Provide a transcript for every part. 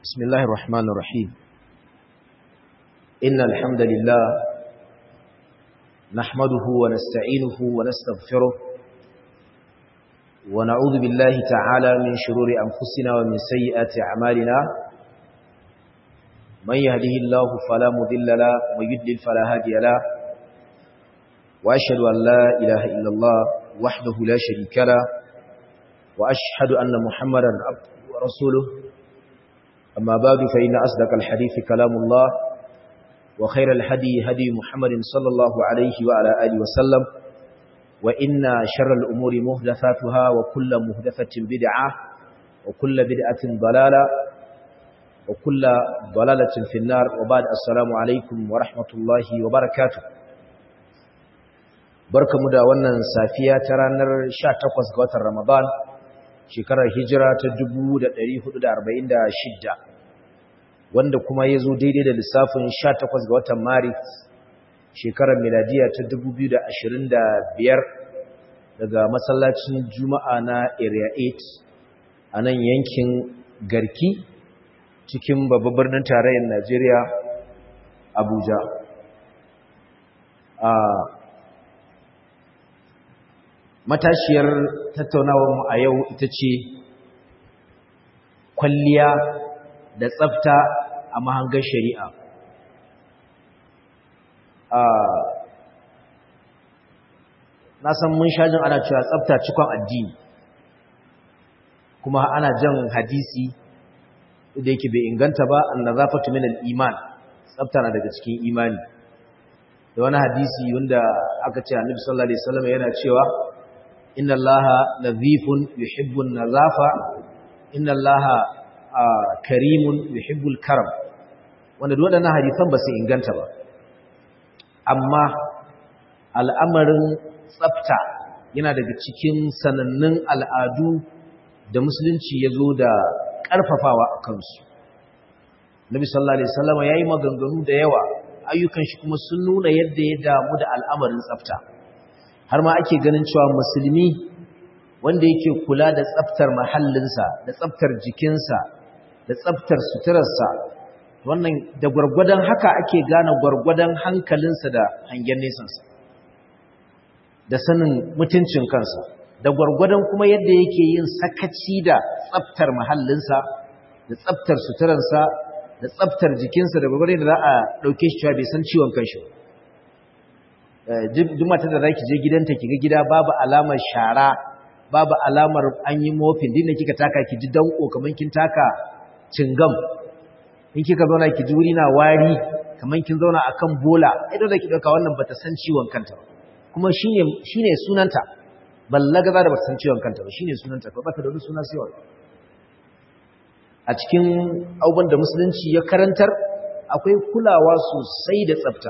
بسم الله الرحمن الرحيم إن الحمد لله نحمده ونستعينه ونستغفره ونعوذ بالله تعالى من شرور أنفسنا ومن سيئات أعمالنا من يهده الله فلا مذل له ومن يدلل فلا هادي له وأشهد أن لا إله إلا الله وحده لا شريك له وأشهد أن محمدا عبده ورسوله أما بعد فإن أصدق الحديث كلام الله وخير الهدي هدي محمد صلى الله عليه وعلى آله وسلم وإن شر الأمور مهدثاتها وكل مهدثة بدعة وكل بدعة ضلالة وكل ضلالة في النار وبعد السلام عليكم ورحمة الله وبركاته barka mu da wannan safiya ta ranar 18 ga watan Ramadan shekarar hijira ta 1446 wanda kuma ya zo daidai da lissafin 18 ga watan Maris shekarar miladiya ta 2025 daga masallacin Juma'a na Area 8 a nan yankin Garki cikin babban birnin tarayyar Najeriya Abuja. A matashiyar tattaunawarmu a yau ita ce kwalliya da tsafta a mahangar shari'a na san mun shajin ana cewa tsafta cikon addini kuma ana jan hadisi da yake bai inganta ba an nazafatu min al-iman tsafta na daga cikin imani da wani hadisi wanda aka ce annabi sallallahu alaihi wasallam yana cewa inna allaha nadhifun yuhibbu an-nazafa inna allaha karimun yuhibbul karam wanda duk waɗannan hadisan ba su inganta ba amma al'amarin tsafta yana daga cikin sanannun al'adu da musulunci ya zo da ƙarfafawa a kansu nabi sallallahu alaihi wasallam ya yi maganganu da yawa ayyukan shi kuma sun nuna yadda ya damu da al'amarin tsafta har ma ake ganin cewa musulmi wanda yake kula da tsaftar mahallinsa da tsaftar jikinsa da tsaftar suturarsa wannan da gwargwadon haka ake gane gwargwadon hankalinsa da hangen nesansa da sanin mutuncin kansa da gwargwadon kuma yadda yake yin sakaci da tsaftar mahallinsa da tsaftar suturarsa da tsaftar jikinsa da gwargwadon da za a ɗauke shi cewa bai san ciwon kanshi duk matar da za ki je gidanta ki ga gida babu alamar shara babu alamar an yi mofin din da kika taka ki ji danko kamar kin taka cingam in kika zauna ki ji wuri na wari kamar kin zauna akan bola ai dole ki dauka wannan bata san ciwon kanta kuma shine shine sunanta ballaga za da bata san ciwon kanta ba shine sunanta ko bata da wani suna sai wannan a cikin abubuwan da musulunci ya karantar akwai kulawa sosai da tsafta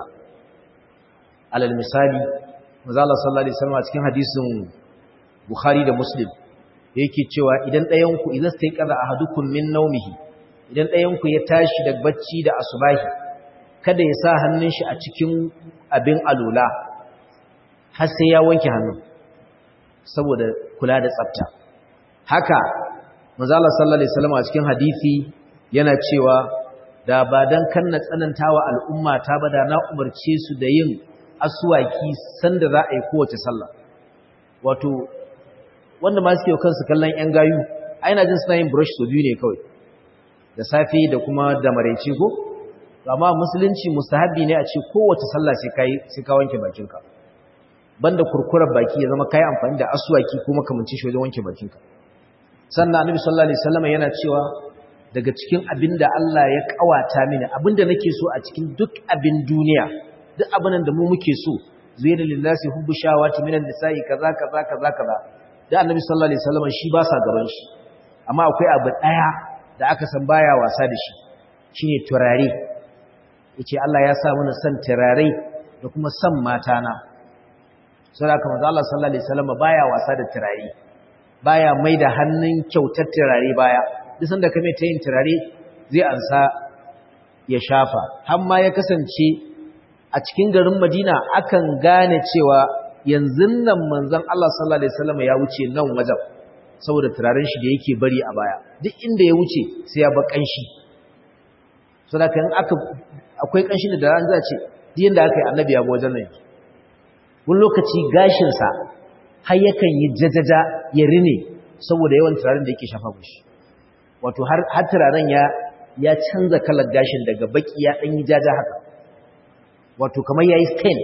alal misali manzo Allah sallallahu alaihi wasallam a cikin hadisin Bukhari da Muslim yake cewa idan ɗayan ku idan sai kaza ahadukum min naumihi idan ɗayanku ya tashi da bacci da asubahi kada ya sa hannun shi a cikin abin alula har sai ya wanke hannun saboda kula da tsafta haka manzala sallallahu alaihi wasallam a cikin hadisi yana cewa da ba dan kanna tsanantawa al'umma ta ba da na umarce su da yin aswaki sanda za a yi kowace sallah wato wanda ma suke kansu kallon yan gayu ai na jin suna yin brush so biyu ne kawai da safe da kuma da maraice ko amma musulunci mustahabi ne a ce kowace sallah sai kai sai ka wanke bakinka banda kurkurar baki ya zama kai amfani da aswaki ko makamancin shi wajen wanke bakinka sannan annabi sallallahu alaihi wasallam yana cewa daga cikin abinda Allah ya kawata mini abinda nake so a cikin duk abin duniya duk abin da mu muke so zuyina lillahi hubbu shawati minan nisa'i kaza kaza kaza kaza da annabi sallallahu alaihi wasallam shi ba sa gaban shi amma akwai abu daya da aka san baya wasa da shi shine turare yace Allah ya sa mana san turare da kuma san mata na saboda kuma Allah sallallahu alaihi wasallam baya wasa da turare baya mai da hannun kyautar turare baya duk sanda kame ta yin turare zai ansa ya shafa har ma ya kasance a cikin garin Madina akan gane cewa yanzu nan manzon Allah sallallahu alaihi wasallam ya wuce nan wajen saboda turaren shi da yake bari a baya duk inda ya wuce sai ya bar kanshi saboda in aka akwai kanshin da ran za ce din da aka yi annabi ya bi wajen nan wani lokaci gashin sa har yakan yi jajaja ya rine saboda yawan turaren da yake shafa mushi wato har har turaren ya ya canza kalar gashin daga baki ya dan yi jaja haka wato kamar yayi stain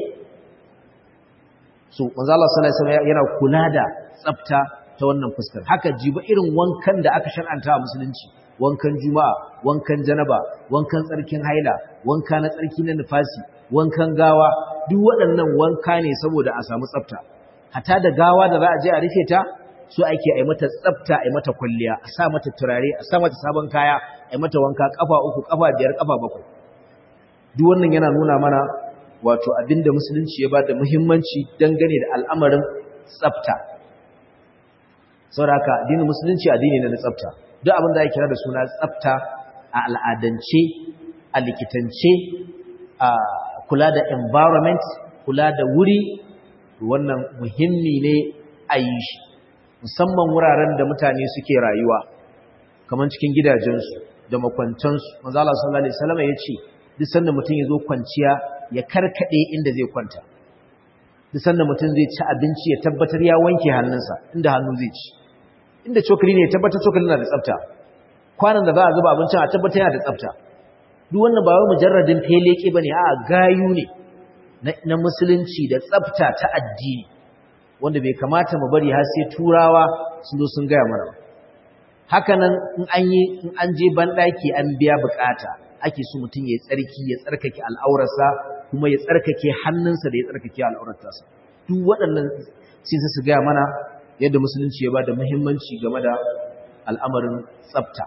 so manzo Allah sallallahu alaihi wasallam yana kula da tsafta ta wannan fuskar haka jiba irin wankan da aka shar'anta a musulunci wankan juma'a wankan janaba wankan tsarkin haila wanka na tsarki na nifasi wankan gawa duk waɗannan wanka ne saboda a samu tsafta hata da gawa da za a je a rufe ta so ake ai mata tsafta ai mata kwalliya a sa mata turare a sa mata sabon kaya ai mata wanka kafa uku kafa biyar kafa bakwai duk wannan yana nuna mana wato abinda musulunci ya bada muhimmanci dangane da al'amarin tsafta saboda addinin musulunci addini ne na tsafta duk abin da ya kira da suna tsafta a al'adance a likitance a kula da environment kula da wuri wannan muhimmi ne a yi shi musamman wuraren da mutane suke rayuwa kamar cikin gidajensu da makwantansu manzala sallallahu alaihi wasallam ya ce duk sanda mutum ya zo kwanciya ya karkade inda zai kwanta duk sanda mutum zai ci abinci ya tabbatar ya wanke hannunsa inda hannu zai ci inda cokali ne ya tabbatar cokali na da tsafta kwanan da za a zuba abincin a tabbatar yana da tsafta duk wannan ba wai mujarradin feleke bane a gayu ne na musulunci da tsafta ta addini wanda bai kamata mu bari har sai turawa sun zo sun gaya mana haka nan in an yi in an je banɗaki an biya bukata ake so mutum ya tsarki ya tsarkake al'aurarsa kuma ya tsarkake hannunsa da ya tsarkake al'aurarsa duk waɗannan sai su gaya mana yadda musulunci ya ba da muhimmanci game da al'amarin tsafta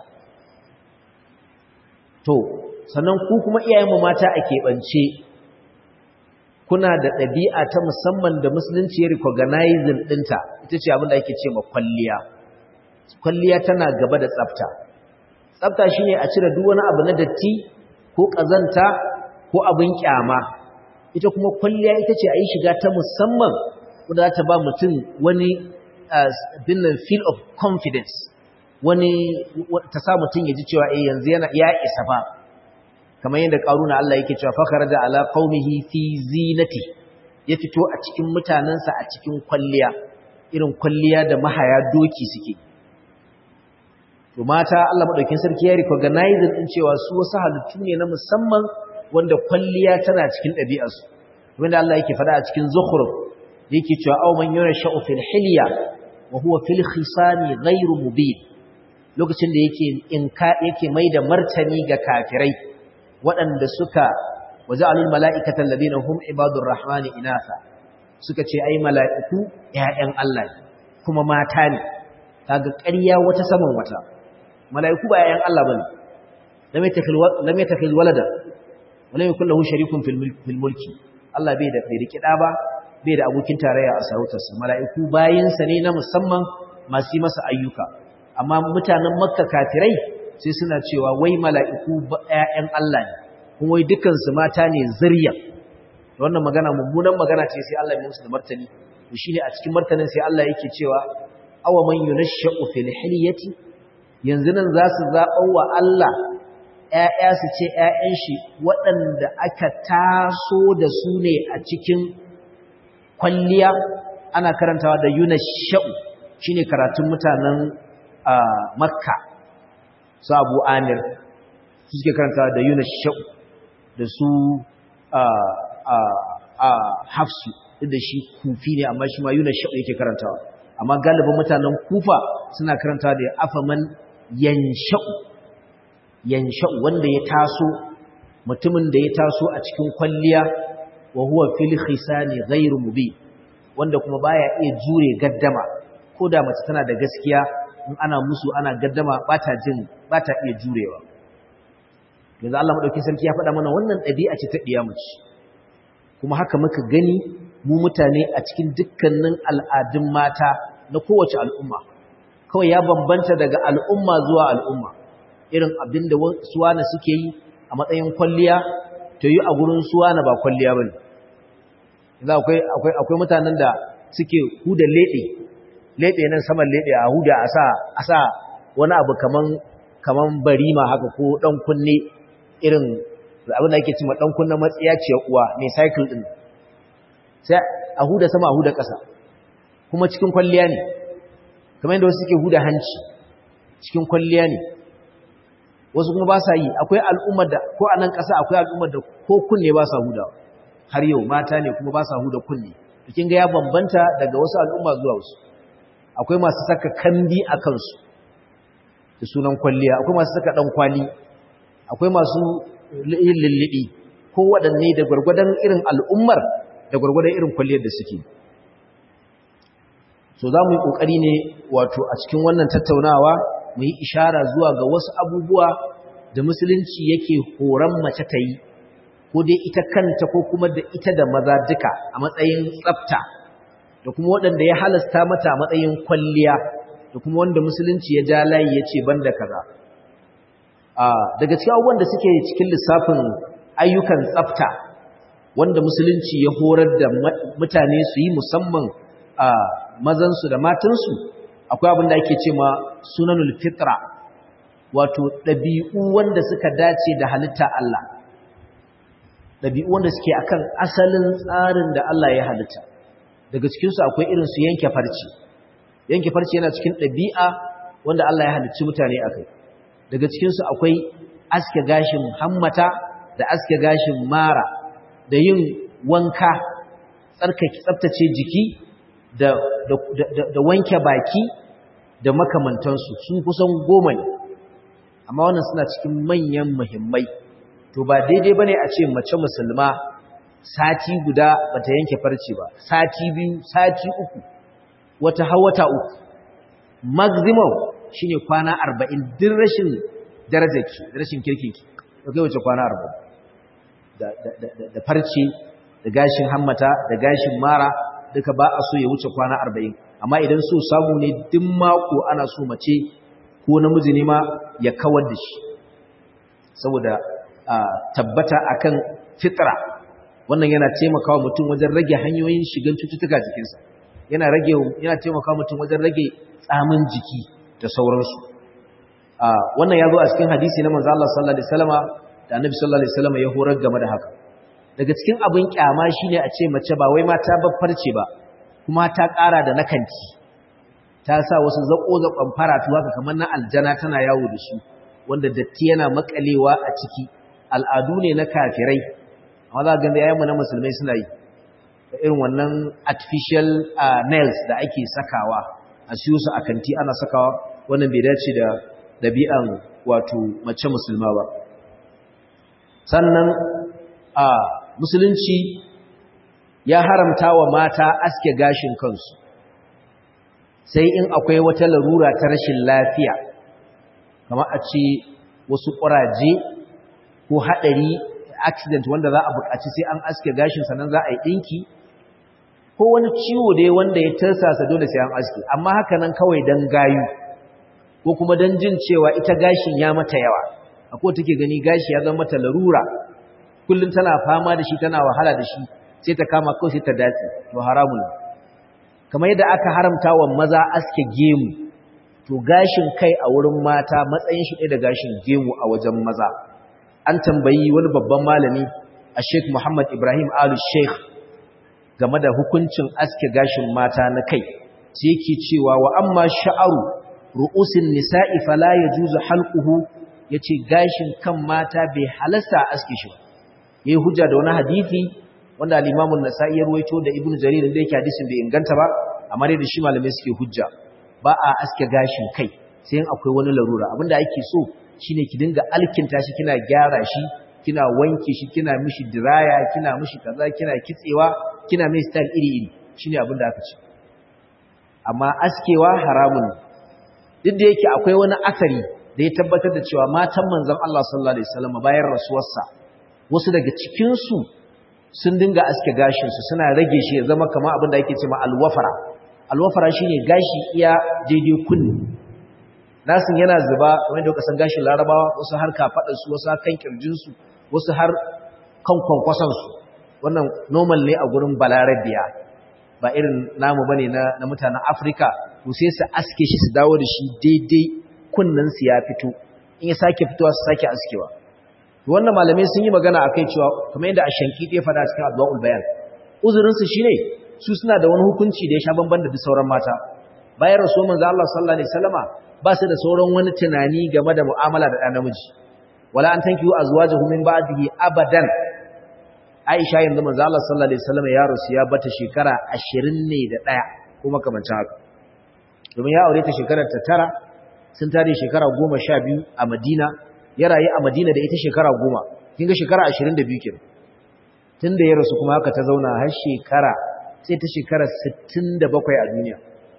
to sannan ku kuma iyayenmu mata a keɓance kuna da ɗabi'a ta musamman da musulunci ya recognizing ɗinta ita ce abin da ake ce ma kwalliya kwalliya tana gaba da tsafta tsafta shine a cire duk wani abu na datti ko ƙazanta ko abin kyama ita kuma kwalliya ita ce a yi shiga ta musamman wadda za ta ba mutum wani binnan feel of confidence wani ta sa mutum ya ji cewa eh yanzu yana ya isa fa kamar yadda karuna Allah yake cewa fa da ala qaumihi fi zinati ya fito a cikin mutanansa a cikin kwalliya irin kwalliya da mahaya doki suke to mata Allah madaukin sarki ya recognize din cewa su wasu halittu ne na musamman wanda kwalliya tana cikin ɗabi'arsu wanda Allah yake faɗa a cikin zukhruf yake cewa aw man yursha'u fil hilya wa huwa fil khisami ghairu mubin lokacin da yake inka yake maida martani ga kafirai waɗanda suka waja'alul mala'ikata alladhina hum ibadur rahmani inatha suka ce ai mala'iku ƴaƴan Allah ne kuma mata ne kaga ƙarya wata saman wata mala'iku ba ƴaƴan Allah bane lam yatakil lam yatakil walada wala yakul lahu sharikun fil mulki Allah bai da bai riki da ba bai da abokin tarayya a sarautarsa mala'iku bayinsa ne na musamman masu masa ayyuka amma mutanen makka kafirai sai suna cewa wai mala'iku ‘ya'yan Allah ne kuma wai dukansu mata ne zirya wannan magana mummunan magana ce sai Allah ya musu da martani to shine a cikin martanin sai Allah yake cewa awa man yunashsha'u fil hilyati yanzu nan za su zaɓa wa Allah ‘ya'ya su ce ‘ya'yan shi waɗanda aka taso da su ne a cikin kwalliya ana karantawa da yunashsha'u shine karatun mutanen makka su abu amir su suke karantawa da yunashsha'u da su hafsu da shi kufi ne amma shi ma yunashsha'u yake karantawa amma galibin mutanen kufa suna karantawa da afaman yansha'u yansha'u wanda ya taso mutumin da ya taso a cikin kwalliya wa huwa fil khisani ghairu mubin wanda kuma baya iya jure gaddama ko da mace tana da gaskiya in ana musu ana gaddama bata jin bata iya jurewa yanzu Allah madauki sarki ya faɗa mana wannan ɗabi'a ce ta diya mace kuma haka muka gani mu mutane a cikin dukkanin al'adun mata na kowace al'umma kawai ya bambanta daga al'umma zuwa al'umma irin abinda suwana suke yi a matsayin kwalliya to yi a gurin suwana ba kwalliya bane yanzu akwai akwai akwai mutanen da suke huda lebe lebe nan saman lebe a huda a sa a sa wani abu kaman kaman barima haka ko dan kunne irin abin da ake cewa dan kunna matsiya ce uwa mai cycle din sai a huda sama a huda ƙasa kuma cikin kwalliya ne kamar yadda wasu suke huda hanci cikin kwalliya ne wasu kuma ba sa yi akwai al'ummar da ko a nan ƙasa akwai al'ummar da ko kunne ba sa huda har yau mata ne kuma ba sa huda kunne kin ga ya bambanta daga wasu al'umma zuwa wasu akwai masu saka kambi a kansu da sunan kwalliya akwai masu saka dan kwali akwai masu yin lullubi ko waɗanne da gwargwadon irin al'ummar da gwargwadon irin kwalliyar da suke so za mu yi ƙoƙari ne wato a cikin wannan tattaunawa mu yi ishara zuwa ga wasu abubuwa da musulunci yake horon mace ta yi ko dai ita kanta ko kuma da ita da maza duka a matsayin tsafta da kuma waɗanda ya halasta mata a matsayin kwalliya da kuma wanda musulunci ya ja layi ya ce ban da kaza daga cikin abubuwan da suke cikin lissafin ayyukan tsafta wanda musulunci ya horar da mutane su yi musamman a mazansu da matansu akwai abin da ake ce ma sunanul fitra wato ɗabi'u wanda suka dace da halitta Allah ɗabi'u wanda suke akan asalin tsarin da Allah ya halitta daga cikinsu akwai irin su yanke farce yanke farce yana cikin ɗabi'a wanda Allah ya halicci mutane a kai daga cikinsu akwai aske gashin hammata da aske gashin mara da yin wanka tsarkake tsaftace jiki da, da, da, da wanke baki da makamantansu sun kusan goma ne amma wannan suna cikin manyan muhimmai to ba daidai bane a ce mace musulma sati guda bata yanke farce ba sati biyu sati uku wata hawata uku maximum shine kwana 40 din rashin darajarki rashin kirkinki to kai wace kwana 40 da da da farce da gashin hammata da gashin mara duka ba a so ya wuce kwana 40 amma idan so samu ne duk mako ana so mace ko namiji ne ma ya kawar da shi saboda tabbata akan fitra wannan yana taimakawa mutum wajen rage hanyoyin shigan cututtuka jikinsa yana rage yana taimakawa mutum wajen rage tsamin jiki da sauransu wannan ya zo a cikin hadisi na manzo Allah sallallahu alaihi wasallama da annabi sallallahu alaihi wasallama ya horar game da haka daga cikin abin kyama shine a ce mace ba wai mata farce ba kuma ta ƙara da nakanti ta sa wasu zako-zakon faratu haka kamar na aljana tana yawo da su wanda datti yana makalewa a ciki al'adu ne na kafirai amma za ga yayin mu na musulmai suna yi da irin wannan artificial nails da ake sakawa a siyo su a kanti ana sakawa wannan bai dace da dabi'an wato mace musulma ba sannan a musulunci ya haramta wa mata aske gashin kansu sai in akwai wata larura ta rashin lafiya kamar a ce wasu ƙuraje ko haɗari accident wanda za a buƙaci sai an aske gashin sannan za a yi ɗinki ko wani ciwo dai wanda ya tarsasa dole sai an aske amma haka nan kawai don gayu ko kuma don jin cewa ita gashin ya mata yawa akwai take gani gashi ya zama mata larura kullum tana fama da shi tana wahala da shi sai ta kama kawai sai ta dace to haramun ne kamar yadda aka haramta wa maza aske gemu to gashin kai a wurin mata matsayin shi ɗaya da gashin gemu a wajen maza an tambayi wani babban malami a sheikh muhammad ibrahim alu sheikh game da hukuncin aske gashin mata na kai sai yake cewa wa amma sha'aru ru'usin nisa'i fala yajuzu halquhu yace gashin kan mata bai halasta aske shi yayi hujja da wani hadisi wanda al-Imam an-Nasa'i ya ruwaito da Ibn Jarir da yake hadisin bai inganta ba amma dai da shi malamai suke hujja ba a aske gashin kai sai in akwai wani larura abinda ake so shine ki dinga alkinta shi kina gyara shi kina wanke shi kina mishi diraya kina mishi kaza kina kitsewa kina mai style iri iri shine abinda aka ce amma askewa haramun duk da yake akwai wani asari da ya tabbatar da cewa matan manzon Allah sallallahu alaihi wasallam bayan rasuwarsa wasu daga cikin su sun dinga aske gashinsu suna rage shi ya zama kama abin da ake ce ma alwafara alwafara shi ne gashi iya daidai kunni nasin yana zuba wanda ya kasan gashin larabawa wasu har kafaɗarsu wasu har kan ƙirjinsu wasu har kan kwankwasansu wannan normal ne a gurin balarabiya ba irin namu bane na, na mutanen afirka to sai su aske shi su dawo da shi daidai kunnensu ya fito in ya sake fitowa su sake askewa wannan malamai sun yi magana akai cewa kamar yadda ashanki ya faɗa cikin adwaul bayan uzurin su shine su suna da wani hukunci da ya sha bamban da sauran mata bayan rasuwar manzo Allah sallallahu alaihi wasallama ba su da sauran wani tunani game da mu'amala da ɗan namiji wala an tankiyu azwajahu min ba'dihi abadan Aisha yanzu manzo Allah sallallahu alaihi wasallama ya rasu ya bata shekara 20 ne da ɗaya kuma kamancin haka domin ya aure ta shekarar ta tara sun tare shekara 12 a Madina ya rayu a Madina da ita shekara 10 kin ga shekara 22 kenan tunda ya rasu kuma haka ta zauna har shekara sai ta shekara 67 a duniya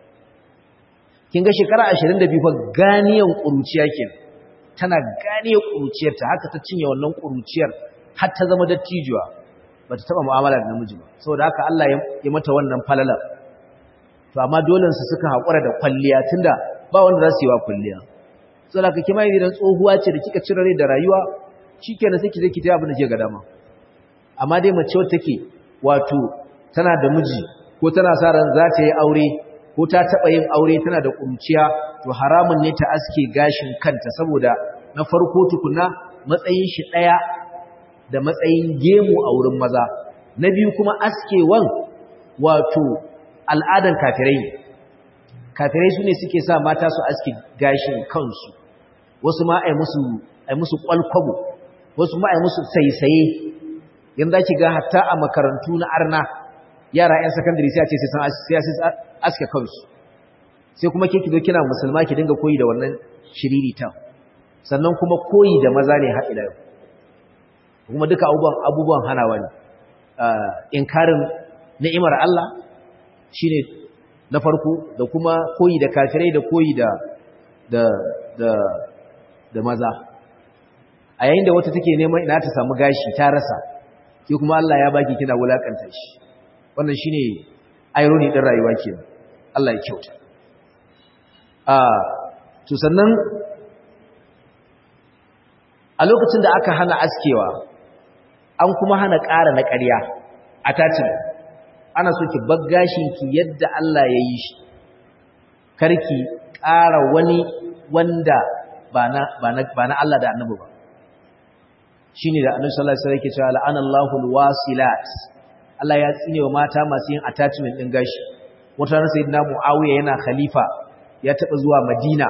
kin ga shekara 22 fa ganiyan kuruciya kenan tana ganiyan kuruciyar ta haka ta cinye wannan kuruciyar har ta zama dattijuwa bata taba mu'amala da namiji ba saboda haka Allah ya mata wannan falalar to amma dole su suka hakura da kwalliya tunda ba wanda za su yi wa kwalliya saboda haka kima idan tsohuwa ce da kika cire rai da rayuwa shikenan sai ki je ki ta abin da ke ga dama amma dai mace wacce take wato tana da miji ko tana sa ran za ta yi aure ko ta taɓa yin aure tana da ƙunciya to haramun ne ta aske gashin kanta saboda na farko tukuna matsayin shi ɗaya da matsayin gemu a wurin maza na biyu kuma askewan wato al'adan kafirai ne kafirai su ne suke sa mata su aske gashin kansu wasu ma ai musu ai musu kwalkwabo wasu ma ai musu saisaye yanzu ki ga hatta a makarantu na arna yara 'yan sakandare sai a ce sai sun aske kansu sai kuma ke kido kina musulma ki dinga koyi da wannan shiririta sannan kuma koyi da maza ne haɗi yau kuma duka abubuwan abubuwan hanawa ne inkarin ni'imar Allah shine na farko da kuma koyi da kafirai da koyi da da da da maza a yayin da wata take neman ina ta samu gashi ta rasa ke kuma Allah ya baki kina wulakanta shi wannan shine irony din rayuwa kenan Allah ya kyauta ah to sannan a lokacin da aka hana askewa an kuma hana ƙara na ƙarya a tacin ana so ki baggashin ki yadda Allah ya yi shi karki ƙara wani wanda ba na ba na ba na Allah da Annabi ba shine da Annabi sallallahu alaihi wasallam yake cewa la'anallahu alwasilat Allah ya tsine wa mata masu yin attachment din gashi wata ran sayyidina Muawiya yana khalifa ya taba zuwa Madina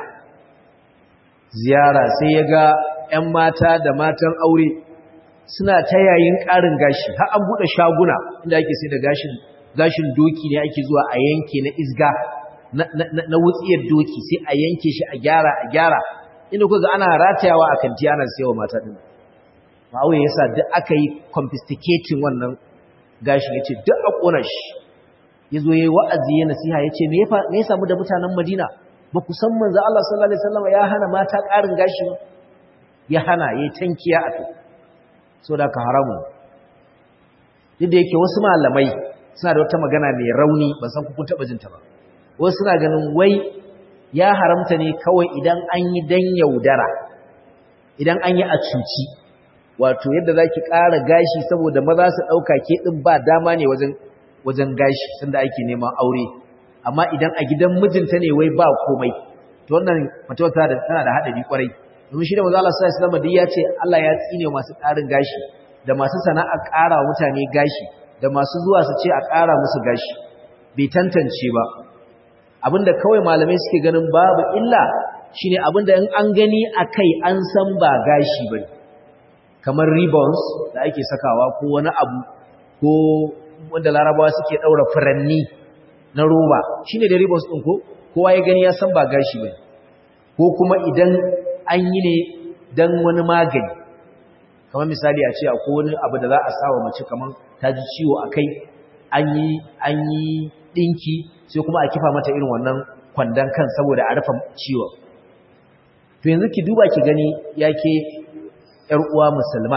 ziyara sai ya ga ƴan mata da matan aure suna ta yayin ƙarin gashi har an bude shaguna inda ake sai da gashin gashin doki ne ake zuwa a yanke na isga na wutsiyar doki sai a yanke shi a gyara a gyara inda kuka ana ratayawa a kanti ana sayawa mata din Muawiya yasa duk aka yi confiscating wannan gashi ya ce duk a ƙona shi ya zo ya yi wa'azi ya nasiha ya ce me ya samu da mutanen madina ba ku san manzo Allah sallallahu Alaihi wasallam ya hana mata ƙarin gashi ba ya hana ya yi tankiya a kai so da ka haramu duk da yake wasu malamai suna da wata magana mai rauni ban san kun taɓa jinta ba wasu suna ganin wai ya haramta ne kawai idan an yi dan yaudara idan an yi a cuci wato yadda za ki ƙara gashi saboda maza su ɗauka ke ɗin ba dama ne wajen gashi sanda ake neman aure amma idan a gidan mijinta ne wai ba komai to wannan fatawa tana da haɗari ƙwarai domin shi da maza Allah sallallahu alaihi ya ce Allah ya tsine masu ƙarin gashi da masu sana'a ƙara mutane gashi da masu zuwa su ce a ƙara musu gashi bai tantance ba abinda kawai malamai suke ganin babu illa shine abinda in an gani akai an san ba gashi bane kamar ribbons da ake sakawa ko wani abu ko wanda larabawa suke daura furanni na roba shine da ribbons din ko kowa ya gani ya san ba gashi bane ko kuma idan an yi ne dan wani magani kamar misali a ce akwai wani abu da za a sawa mace kamar ta ji ciwo akai an yi an yi dinki sai kuma a kifa mata irin wannan kwandon kan saboda a rufe ciwon to yanzu ki duba ki gani yake ‘yar uwa musulma,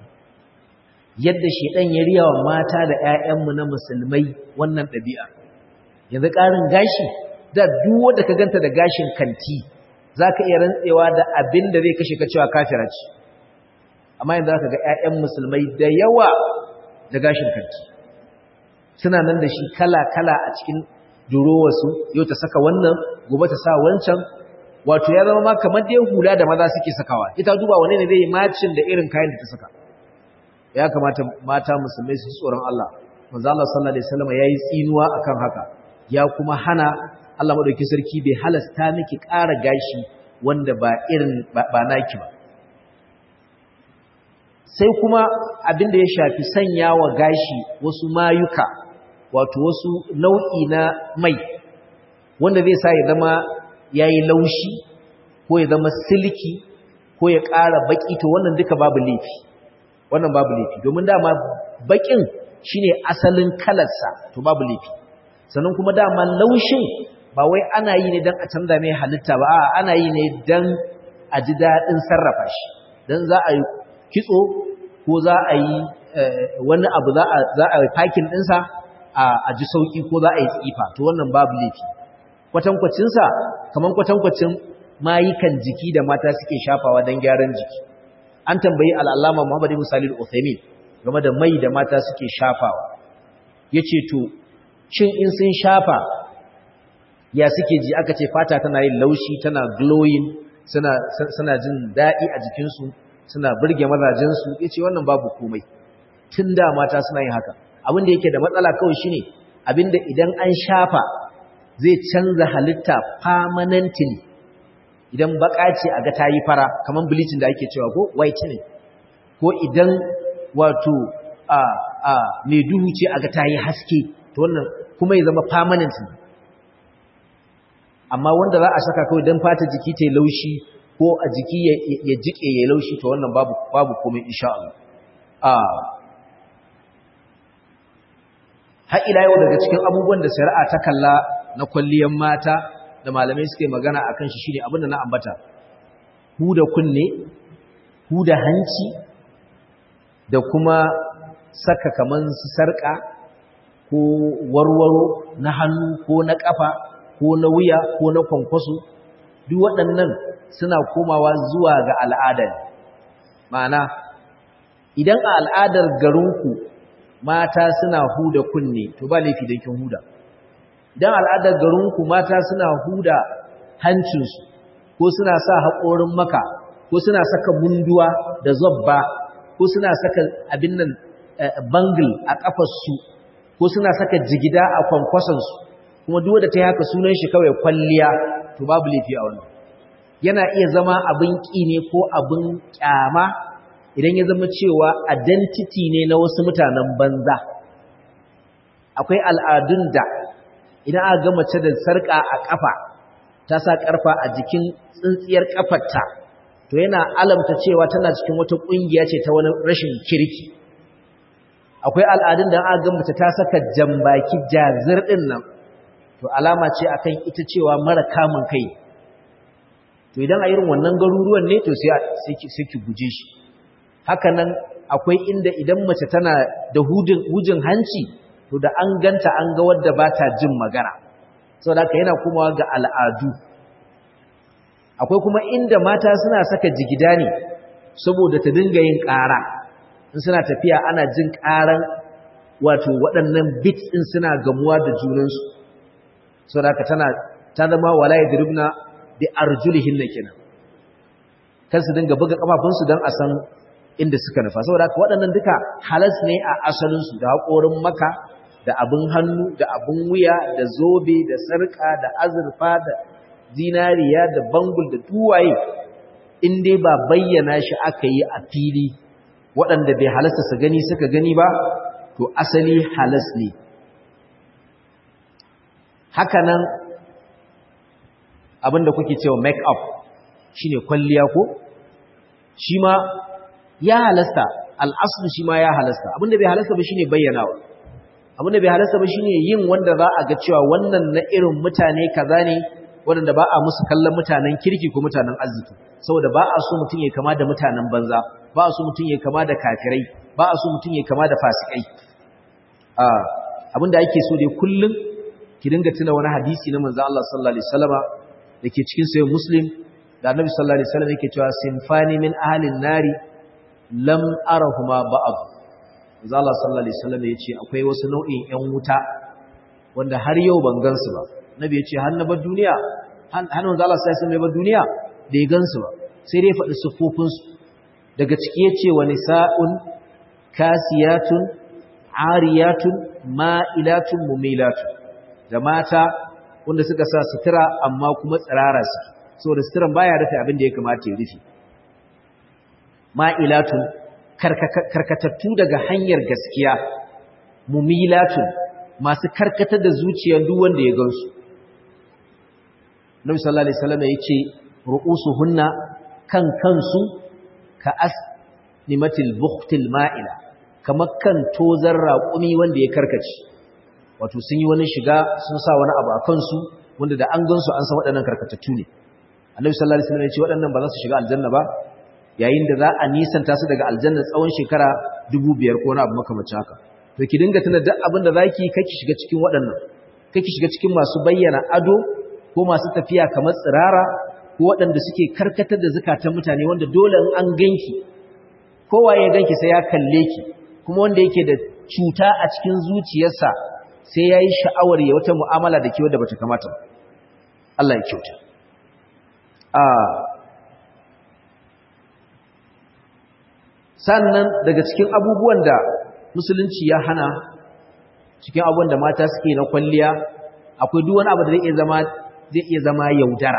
yadda shedan ya riya wa mata da ‘ya'yanmu na musulmai wannan ɗabi'a. Yanzu ƙarin gashi, da duk wanda ka ganta da gashin kanti, za ka iya rantsewa da abin da zai kashe ka cewa kafira ce. Amma yanzu za ka ga ‘ya'yan musulmai da yawa da gashin kanti. Suna nan da shi kala-kala a cikin durowarsu, yau ta saka wannan, gobe ta sa wancan, wato ya zama ma kamar dai hula da maza suke sakawa ita duba wane ne zai yi macin da irin kayan da ta saka ya kamata mata musulmai su tsoron Allah manzo Allah sallallahu alaihi wasallam yayi tsinuwa akan haka ya kuma hana Allah madauki sarki bai halasta miki ƙara gashi wanda ba irin ba naki ba sai kuma abin da ya shafi sanya wa gashi wasu mayuka wato wasu nau'i na mai wanda zai sa ya zama yayi laushi ko ya zama silki ko ya ƙara baki to wannan duka babu laifi wannan babu laifi domin dama bakin shine asalin kalarsa to babu laifi sannan kuma dama laushin ba wai ana yi ne dan a canza mai halitta ba a ana yi ne dan a ji daɗin sarrafa shi dan za a yi kitso ko za a yi wani abu za a yi fakin ɗinsa a ji sauƙi ko za a yi tsifa to wannan babu laifi kwatankwacinsa kamar kwatankwacin mayukan jiki da mata suke shafawa don gyaran jiki an tambayi al'allama muhammad ibn salil uthaymin game da mai da mata suke shafawa ya ce to shin in sun shafa ya suke ji aka ce fata tana yin laushi tana glowing suna jin daɗi a jikinsu suna birge mazajensu ya ce wannan babu komai tun da mata suna yin haka abinda yake da matsala kawai shine abinda idan an shafa zai canza halitta permanently idan baka ce a ga ta yi fara kamar bleaching da ake cewa ko whitening ko idan wato a a mai duhu ce a ga ta yi haske to wannan kuma ya zama permanent amma wanda za a saka kawai don fata jiki ta yi laushi ko a jiki ya jike ya laushi to wannan babu babu komai insha Allah a har ila yau daga cikin abubuwan da shari'a ta kalla na kwalliyar mata da malamai suke magana akan shi shine abin da na ambata huda kunne huda hanci da kuma saka kaman su sarka ko warwaro na hannu ko na kafa ko na wuya ko na kwankwaso duk waɗannan suna komawa zuwa ga al'adar ma'ana idan a al'adar garinku mata suna huda kunne to ba laifi don kin huda idan al'adar garinku mata suna huda hancinsu ko suna sa haƙorin maka ko suna saka munduwa da zobba ko suna saka abin nan bangle a ƙafarsu ko suna saka jigida a kwankwasonsu kuma duk da ta yi haka sunan shi kawai kwalliya to babu laifi a wannan yana iya zama abin ƙi ne ko abin ƙyama idan ya zama cewa identity ne na wasu mutanen banza akwai al'adun da idan aka ga mace da sarƙa a ƙafa ta sa ƙarfa a jikin tsintsiyar ƙafarta to yana alamta cewa tana cikin wata ƙungiya ce ta wani rashin kirki akwai al'adun da aka ga mace ta saka jambaki jazir ɗin nan to alama ce akan ita cewa mara kamun kai to idan a irin wannan garuruwan ne to sai ki guje shi haka nan akwai inda idan mace tana da hujin hanci to da an ganta an ga wadda ba ta jin magana saboda haka yana komawa ga al'adu akwai kuma inda mata suna saka jigida ne saboda ta dinga yin ƙara in suna tafiya ana jin ƙaran wato waɗannan bits ɗin suna gamuwa da junansu saboda haka tana ta zama wala yadribna bi arjulihin kenan kan su dinga buga kafafunsu don a san inda suka nufa saboda haka waɗannan duka halas ne a asalinsu da haƙorin maka da abin hannu da abin wuya da zobe da sarƙa da azurfa da zinariya da bangul da duwaye in dai ba bayyana shi aka yi a fili waɗanda bai halasta su gani suka gani ba to asali halas ne hakanan abinda kuke cewa make up shine kwalliya ko shi ma ya halasta al'aslu shi ma ya halasta abinda bai halasta ba shine bayyanawa abinda bai halasta ba shine yin wanda za a ga cewa wannan na irin mutane kaza ne wanda ba a musu kallon mutanen kirki ko mutanen arziki saboda ba a so mutum ya kama da mutanen banza ba a so mutum ya kama da kafirai ba a so mutum ya kama da fasikai abinda ake so dai kullum ki dinga tuna wani hadisi na manzo Allah sallallahu alaihi wasallama dake cikin sahih muslim da annabi sallallahu alaihi wasallam yake cewa sinfani min ahlin nari lam arahuma ba'd manzo Allah sallallahu alaihi wasallam yace akwai wasu nau'in ƴan wuta wanda har yau ban gansu ba nabi yace har na bar duniya hannun manzo Allah sai sun mai ba duniya da ya gansu ba sai dai faɗi siffofin su daga ciki yace wa nisa'un kasiyatun ariyatun ma'ilatun mumilatun da mata wanda suka sa sutura amma kuma tsirara su saboda suturan baya rufe abin da ya kamata ya rufe ma'ilatun karkatattu daga hanyar gaskiya mumilatun masu karkatar da zuciyar duk wanda ya gansu Nabi sallallahu alaihi wasallam yace ru'usuhunna kan kansu ka asnimatil bukhtil ma'ila kamar kan tozar raƙumi wanda ya karkace wato sun yi wani shiga sun sa wani abu a kansu wanda da an gansu an san waɗannan karkatattu ne Annabi sallallahu alaihi wasallam yace waɗannan ba za su shiga aljanna ba yayin da za a nisanta su daga aljanna tsawon shekara 2500 ko wani abu makamacin haka to ki dinga tuna duk abin da zaki kake shiga cikin waɗannan kake shiga cikin masu bayyana ado ko masu tafiya kamar tsirara ko waɗanda suke karkatar da zakatan mutane wanda dole in an ganki kowa ya ganki sai ya kalle ki kuma wanda yake da cuta a cikin zuciyarsa sai yayi sha'awar ya wata mu'amala da ke wanda bata kamata ba Allah ya kyauta a sannan daga cikin abubuwan da musulunci ya hana cikin abubuwan da mata suke na kwalliya akwai duk wani abu da zai iya zama zai iya zama yaudara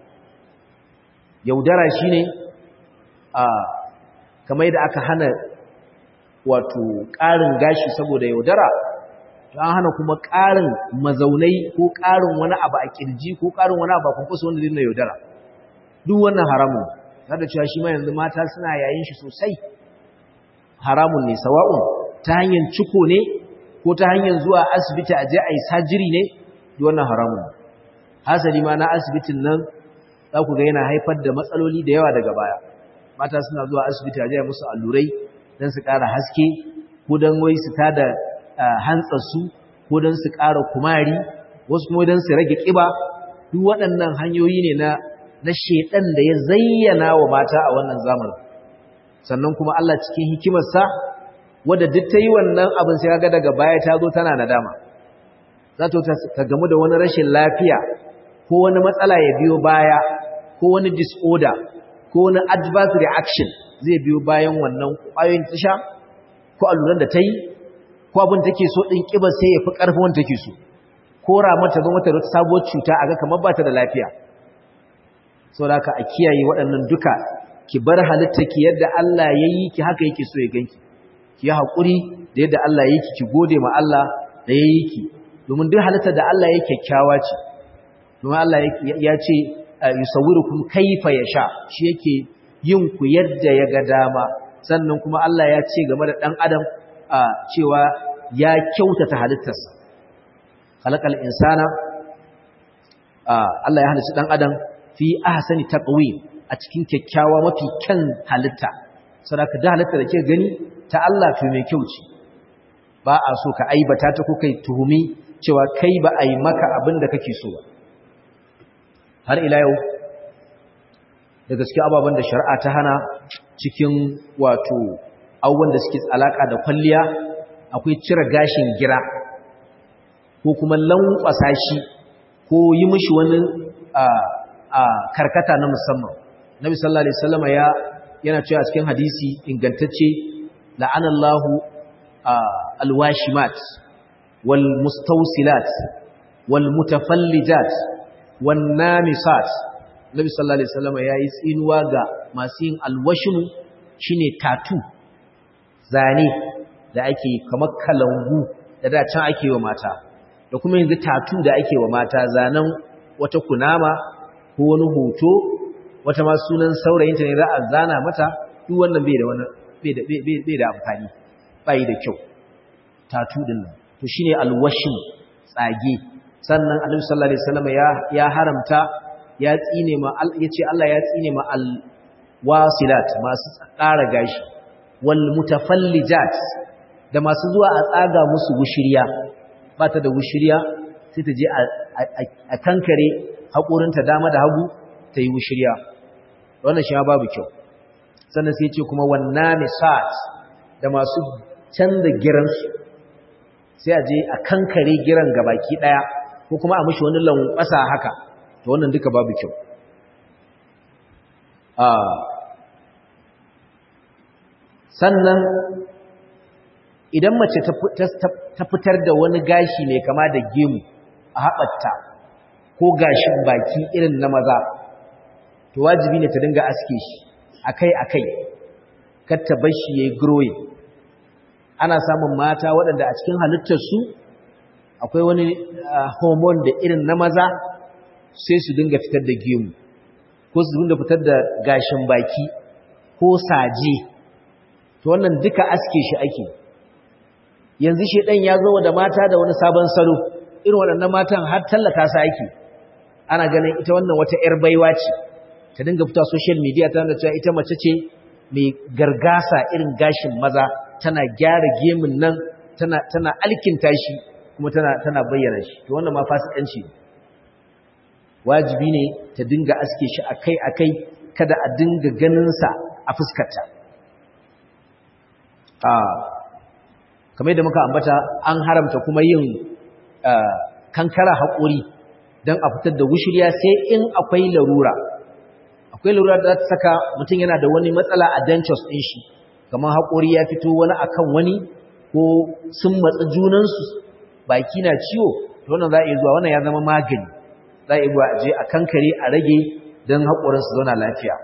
yaudara shine a kamar yadda aka hana wato ƙarin gashi saboda yaudara an hana kuma ƙarin mazaunai ko ƙarin wani abu a kirji ko ƙarin wani abu a kunkusa wanda zai yaudara duk wannan haramun har da cewa shi ma yanzu mata suna yayin shi sosai haramun ne sawa'un ta hanyar ciko ne ko ta hanyar zuwa asibiti a je a yi sajiri ne duk wannan haramun hasali ma na asibitin nan za ku ga yana haifar da matsaloli da yawa daga baya mata suna zuwa asibiti a je a musu allurai don su ƙara haske ko don wai su tada hantsarsu ko don su ƙara kumari wasu kuma don su rage ƙiba duk waɗannan hanyoyi ne na na shedan da ya zayyana wa mata a wannan zamanin sannan kuma Allah cikin hikimarsa wadda duk ta yi wannan abin sai ga daga baya ta zo tana nadama za ta gamu da wani rashin lafiya ko wani matsala ya biyo baya ko wani disorder ko wani adverse reaction zai biyo bayan wannan ƙwayoyin tasha ko alluran da ta yi ko abin take so ɗin ƙiba sai ya fi ƙarfin wanda take so ko ramata zo mata da sabuwar cuta a ga kamar ba ta da lafiya saboda haka a kiyaye waɗannan duka ki bar halitta ki yadda Allah ya yi ki haka yake so ya ganki ki yi haƙuri da yadda Allah ya yi ki ki gode ma Allah da ya yi ki domin duk halitta da Allah ya kyakkyawa ce domin Allah ya ce yusawwirukum kaifa yasha shi yake yin ku yadda ya ga dama sannan kuma Allah ya ce game da dan adam cewa ya kyautata halittarsa khalaqal insana Allah ya halicci dan adam fi ahsani taqwim a cikin kyakkyawa mafi kyan halitta saboda da halitta da ke gani ta Allah to mai kyau ce ba a so ka aibata ta ko kai tuhumi cewa kai ba a yi maka abin da kake so ba har ila yau da gaske ababen da shari'a ta hana cikin wato abubuwan da suke alaka da kwalliya akwai cire gashin gira ko kuma lankwasa shi ko yi mishi wani karkata na musamman nabi sallallahu alaihi wasallam ya yana cewa cikin hadisi ingantacce la'anallahu alwashimat wal mustawsilat wal mutafallijat wan namisat nabi sallallahu alaihi wasallam yayi tsinuwa ga masu yin alwashimu shine tatu zane da ake kamar kalangu da da can ake wa mata da kuma yanzu tatu da ake wa mata zanen wata kunama ko wani hoto wata ma sunan saurayinta ne za a zana mata duk wannan bai da wani bai da amfani bai da kyau tatu din nan to shine alwashin tsage sannan annabi sallallahu alaihi wasallam ya ya haramta ya tsine ma yace Allah ya tsine ma alwasilat masu ƙara gashi wal mutafallijat da masu zuwa a tsaga musu wushiriya ba ta da wushiriya sai ta je a kankare haƙorinta dama da hagu ta yi wushiriya wannan shi babu kyau sannan sai ce kuma wannan misat da masu canza giransu sai a je a kankare giran gabaki ɗaya ko kuma a mishi wani lankwasa haka to wannan duka babu kyau sannan idan mace ta fitar da wani gashi mai kama da gemu a haɓarta ko gashin baki irin na maza to wajibi ne ta dinga aske shi akai-akai katta bar shi yayi growing ana samun mata waɗanda a cikin halittarsu akwai wani hormone da irin na maza sai su dinga fitar da gemu ko su dinga fitar da gashin baki ko saje to wannan duka aske shi ake yanzu shi ɗan ya zo da mata da wani sabon salo irin waɗannan matan har tallata su ake ana ganin ita wannan wata 'yar baiwa ce ta dinga fita social media ta nuna cewa ita mace ce mai gargasa irin gashin maza tana gyara gemun nan tana tana alkinta shi kuma tana tana bayyana shi to wannan ma fasikanci ne wajibi ne ta dinga aske shi akai-akai kada a dinga ganin sa a fuskarta kamar yadda muka ambata an haramta kuma yin kankara haƙuri don a fitar da wushirya sai in akwai larura akwai larura da ta saka mutum yana da wani matsala a dentures ɗin shi kamar haƙuri ya fito wani akan wani ko sun matsa junansu baki na ciwo to wannan za a iya zuwa wannan ya zama magani za a iya zuwa a je a kankare a rage don haƙorinsu zauna lafiya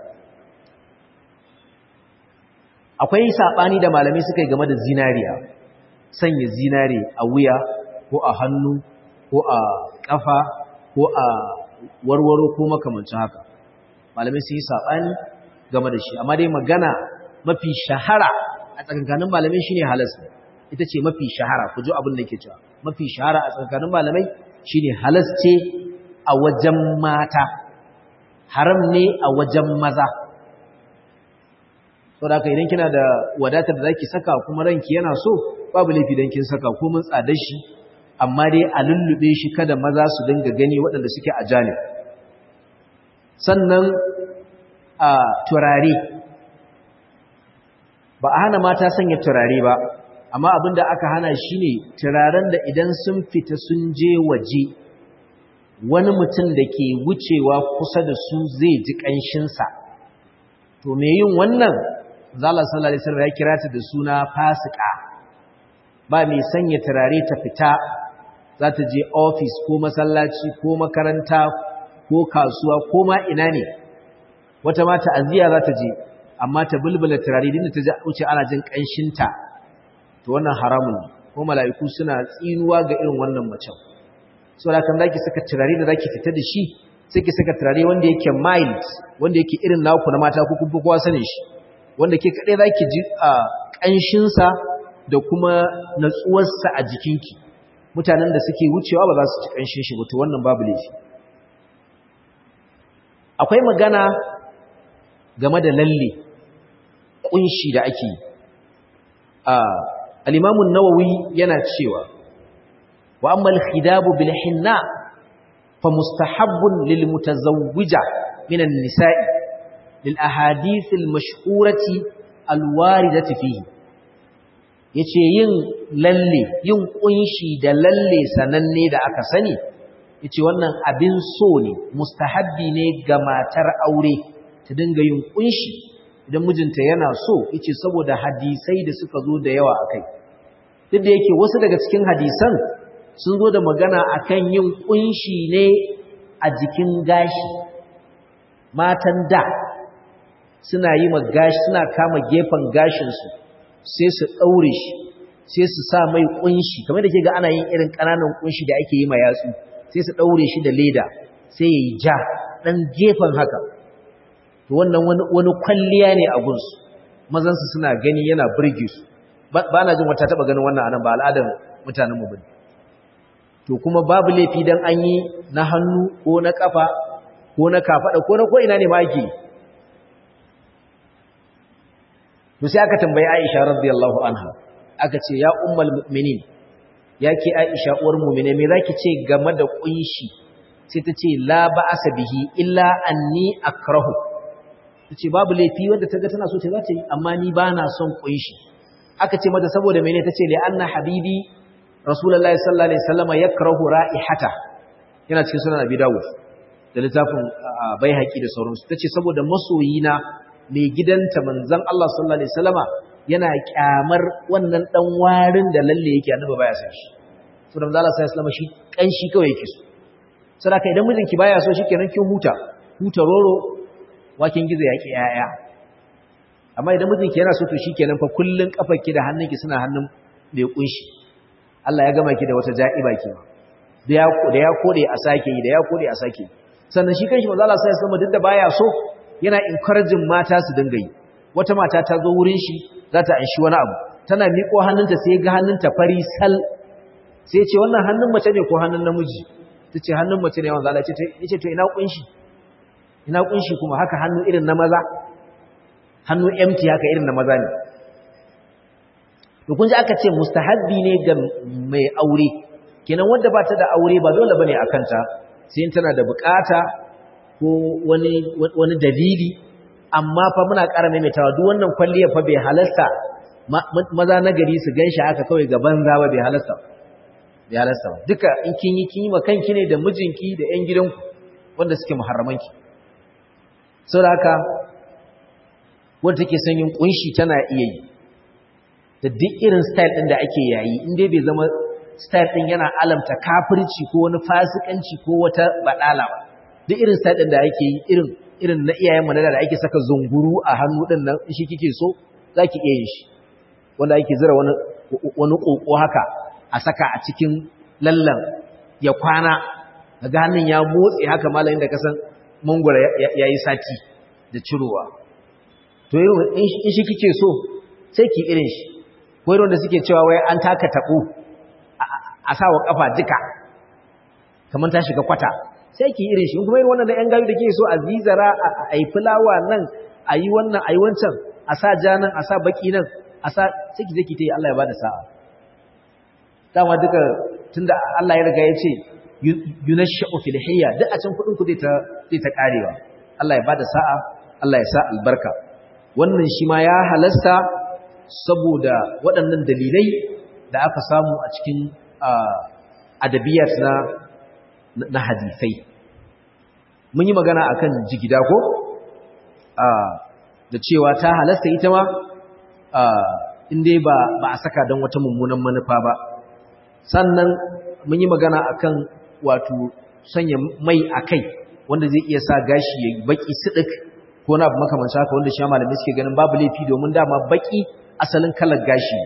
akwai saɓani da malamai suka yi game da zinariya sanya zinare a wuya ko a hannu ko a ƙafa ko a warwaro ko makamancin haka malamai sun yi saɓani game da shi amma dai magana mafi shahara a tsakankanin malamai shine halas ita ce mafi shahara ku ji abin da ke cewa mafi shahara a tsakankanin malamai shine halas ce a wajen mata haram ne a wajen maza saboda haka idan kina da wadatar da zaki saka kuma ranki yana so babu laifi dan kin saka ko mun tsada shi amma dai a lullube shi kada maza su dinga gani waɗanda suke a janib sannan a turare ba a hana mata sanya turare ba amma abinda aka hana shine turaren da idan sun fita sun je waje wani mutum da ke wucewa kusa da su zai ji ƙanshinsa to me yin wannan zala sallallahu alaihi wasallam ya kira ta da suna fasika ba mai sanya turare ta fita za ta je office ko masallaci ko makaranta ko kasuwa ko ma ina ne wata ma ta'aziya za ta je amma ta bulbula turare din da ta ji wuce ana jin kanshinta to wannan haramun ne ko mala'iku suna tsinuwa ga irin wannan macen saboda kan zaki saka turare da zaki fita da shi sai ki saka turare wanda yake mild wanda yake irin naku na mata ko kuma kowa sanin shi wanda ke kadai zaki ji a kanshin sa da kuma natsuwar sa a jikinki mutanen da suke wucewa ba za su ci kanshin shi ba to wannan babu laifi akwai magana game da lalle kunshi da ake a al-Imam an-Nawawi yana cewa wa amma al-khidabu bil hinna فمستحب للمتزوجة من النساء للأحاديث المشهورة الواردة فيه yace yin lalle yin kunshi da lalle sananne da aka sani yace wannan abin so ne mustahabbi ne ga matar aure ta dinga yin kunshi idan mijinta yana so yace saboda hadisai da suka zo da yawa akai duk da yake wasu daga cikin hadisan sun zo da magana akan yin kunshi ne a jikin gashi matan da suna yi gashi suna kama gefen gashinsu sai su ɗaure shi sai su sa mai kunshi kamar da ke ga ana yin irin ƙananan kunshi da ake yi ma yatsu sai su ɗaure shi da leda sai ya yi ja ɗan gefen haka to wannan wani kwalliya ne a gunsu mazansu suna gani yana birge su ba na jin wata taɓa ganin wannan anan ba al'adar mutanenmu ba ne to kuma babu laifi dan an yi na hannu ko na kafa ko na kafada ko na ko ina ne ma yake to sai aka tambayi Aisha radiyallahu anha aka ce ya ummul mu'minin yake Aisha uwar mu'mine me zaki ce game da kunshi sai ta ce la ba'asa bihi illa anni akrahu tace babu laifi wanda taga tana so ta za ta yi amma ni bana son kunshi aka ce mata saboda mene tace li anna habibi rasulullahi sallallahu alaihi wasallam yakrahu ra'ihata yana cikin sunan abi dawud da littafin bai haƙi da sauransu ta ce saboda masoyina mai gidanta manzan Allah sallallahu Alaihi wasallama yana kyamar wannan ɗan warin da lalle yake annaba baya san shi so da manzan Allah sallallahu Alaihi wasallama shi ƙanshi kawai yake so sadaka idan mijinki baya so shi kenan kin huta huta roro wakin gizo ya ki yaya amma idan mijinki yana so to shi kenan fa kullun kafarki da hannunki suna hannun mai kunshi Allah ya gama ki da wata ja'iba ke da ya da ya kode a sake yi da ya kode a sake sannan shi kanshi manzo Allah sai ya duk da baya so yana encouraging mata su dinga yi wata mata ta zo wurin shi za ta anshi wani abu tana miƙo hannunta sai ga hannunta fari sal sai ce wannan hannun mace ne ko hannun namiji tace hannun mace ne manzo Allah ya ce to ina kunshi ina kunshi kuma haka hannu irin na maza hannu empty haka irin na maza ne to kun ji aka ce mustahabbi ne ga mai aure kenan wanda ba ta da aure ba dole bane akan ta sai tana da bukata ko wani wani dalili amma fa muna ƙara maimaitawa duk wannan kwalliya fa bai halasta maza na gari su ganshi haka kawai ga banza ba bai halasta bai halasta ba duka in kin yi kin yi ma kanki ne da mijinki da ƴan gidanku wanda suke muharramanki saboda haka wanda take son yin kunshi tana iya yi da duk irin style ɗin da ake yayi in dai bai zama style ɗin yana alamta kafirci ko wani fasikanci ko wata badala ba duk irin style ɗin da ake yi irin irin na iyayen mu da ake saka zunguru a hannu ɗin nan in shi kike so zaki iya yin shi wanda ake zira wani wani koko haka a saka a cikin lallan ya kwana daga hannun ya motsi haka malamin da kasan mangwara yayi sati da cirowa to in shi kike so sai ki irin shi ko irin da suke cewa wai an taka tabo a sawa kafa duka kamar ta shiga kwata sai ki irin shi kuma irin wannan da yan gayu da kike so a zizara a yi fulawa nan a yi wannan a yi wancan a sa ja nan a sa baki nan a sa sai ki je ki tayi Allah ya bada sa'a dama duka tunda Allah ya riga ya ce yunashu fil hayya duk a can kudin ku zai ta zai ta karewa Allah ya bada sa'a Allah ya sa albarka wannan shi ma ya halasta saboda waɗannan dalilai da aka samu a cikin adabiyat na na hadisai mun yi magana akan jigida ko da cewa ta halasta ita ma inda ba ba a saka don wata mummunan manufa ba sannan mun yi magana akan wato sanya mai a kai wanda zai iya sa gashi ya baki sidik ko na abu makamanci haka wanda shi malamai suke ganin babu laifi domin dama baki asalin kalar gashi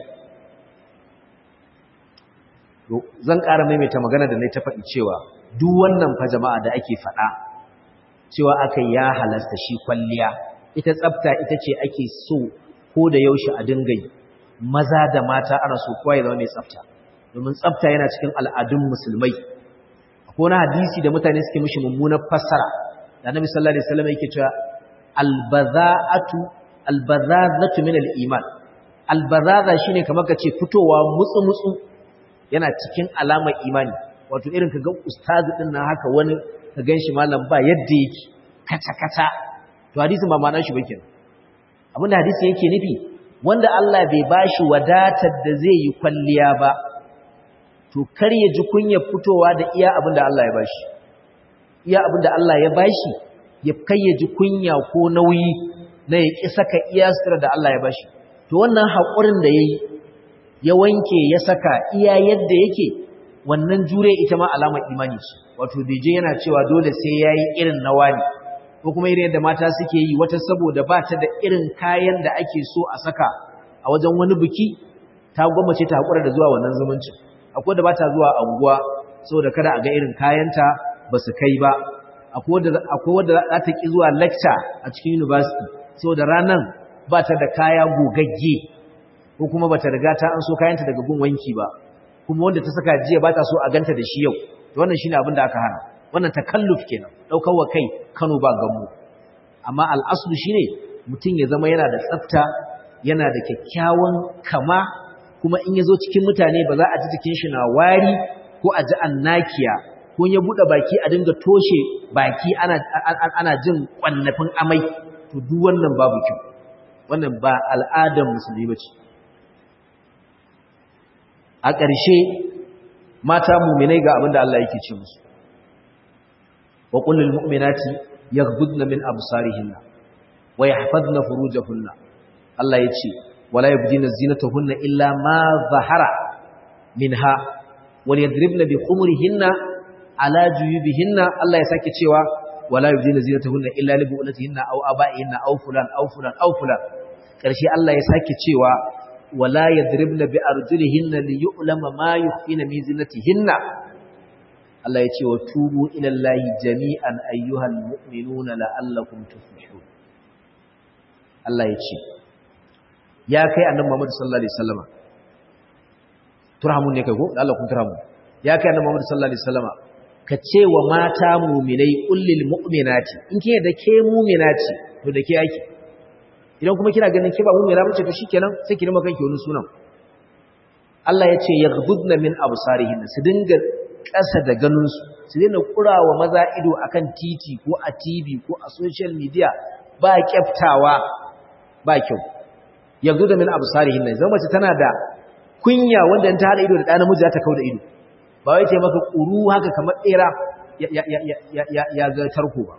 zan ƙara maimaita magana da na ta faɗi cewa duk wannan fa jama'a da ake faɗa cewa aka ya halasta shi kwalliya ita tsafta ita ce ake so ko da yaushe a dinga yi maza da mata ana so kowa ya zama mai tsafta domin tsafta yana cikin al'adun musulmai akwai wani hadisi da mutane suke mishi mummunar fassara da annabi sallallahu alaihi wasallam yake cewa albaza'atu albazazatu min al-iman albazaza shine kamar kace fitowa mutsu mutsu yana cikin alamar imani wato irin kaga ustazi din nan haka wani ka ganshi malam ba yadda yake kata kata to hadisin ba ma'anar shi ba kenan abinda hadisin yake nufi wanda Allah bai bashi wadatar da zai yi kwalliya ba to kar ya ji kunya fitowa da iya abinda Allah ya bashi iya abinda Allah ya bashi ya kai ya ji kunya ko nauyi na ya ƙi saka iya sutura da Allah ya bashi to wannan haƙurin da ya yi ya wanke ya saka iya yadda yake wannan jure ita ma alamar imani ce wato je yana cewa dole sai ya yi irin na wani ko kuma irin yadda mata suke yi wata saboda ba ta da irin kayan da ake so a saka a wajen wani biki ta gwammace ta haƙura da zuwa wannan zumuncin akwai da ba ta zuwa anguwa saboda kada a ga irin kayanta ba su kai ba akwai wadda za ta ƙi zuwa lecture a cikin university saboda ranar ba ta da kaya gogagge ko kuma ba ta riga ta an so kayanta daga gun wanki ba kuma wanda ta saka jiya ba ta so a ganta da shi yau wannan shine abin da aka hana wannan takalluf kenan daukar wa kai Kano ba gamu amma al'aslu shine mutum ya zama yana da tsafta yana da kyakkyawan kama kuma in yazo cikin mutane ba za a ji cikin shi na wari ko a ji annakiya ko ya bude baki a dinga toshe baki ana ana jin kwannafin amai to duk wannan babu kyau wannan ba al'adar musulmi bace a ƙarshe mata muminai ga abin da Allah yake ce musu wa qul lil mu'minati yaghdudna min absarihinna wa yahfazna furujahunna Allah yace wala yubdina zinatahunna illa ma zahara minha wal yadribna bi khumurihinna ala juyubihinna Allah ya sake cewa wala yubdina zinatahunna illa li bu'ulatihinna aw aba'ihinna aw fulan aw fulan aw fulan karshe Allah ya sake cewa wala yadribna bi arjulihinna li yu'lama ma yukhfina min zinatihinna Allah ya ce wa tubu ila Allahi jami'an ayyuhal mu'minuna la'allakum tuflihun Allah ya ce ya kai annabi Muhammad sallallahu alaihi wasallama turhamun ne kai ko Allah kun turhamun ya kai annabi Muhammad sallallahu alaihi wasallama ka ce wa mata mu'minai kullil mu'minati in kike da ke mu'minati to da ke yake idan kuma kina ganin ke ba mu'mina bace to shikenan sai ki nima kanki wani sunan Allah ya ce yaghdudna min absarihin su dinga ƙasa da ganin su su dinga kurawa maza ido akan titi ko a TV ko a social media ba kyaftawa ba kyau yaghdudna min absarihin zama mace tana da kunya wanda ta hada ido da ɗan namiji za ta kauda ido ba wai ce maka ƙuru haka kamar ɗera ya ga tarko ba